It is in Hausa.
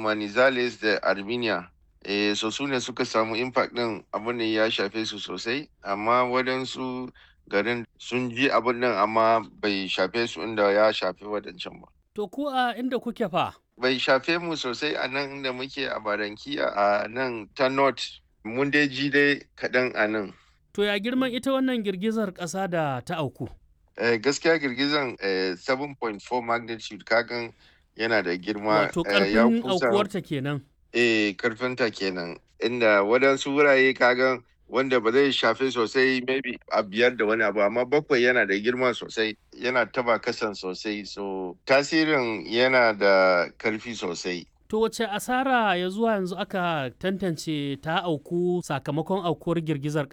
manizales da armenia eh, so su ne suka samu impact din abin da ya shafe su sosai amma waɗansu garin sun ji abin nan amma bai shafe su inda ya shafe waɗancan ba To ku a inda kuke fa? bai shafe mu sosai a nan inda muke a barankiya a nan ta north mun dai ji dai kaɗan a nan To ya girman ita wannan girgizar ƙasa da ta auku? eh, gaskiya girgizan eh, 7.4 magnitude kagan yana da girma Wato eh, ya ƙarfin kusa aukuwarta kenan. eh karfinta kenan inda waɗansu wurare kagan wanda ba zai shafe sosai maybe a biyar da wani abu amma bakwai yana da girma sosai yana taba kasan sosai so tasirin yana da karfi sosai To wace asara ya zuwa yanzu aka tantance ta auku sakamakon aukuwar girgizar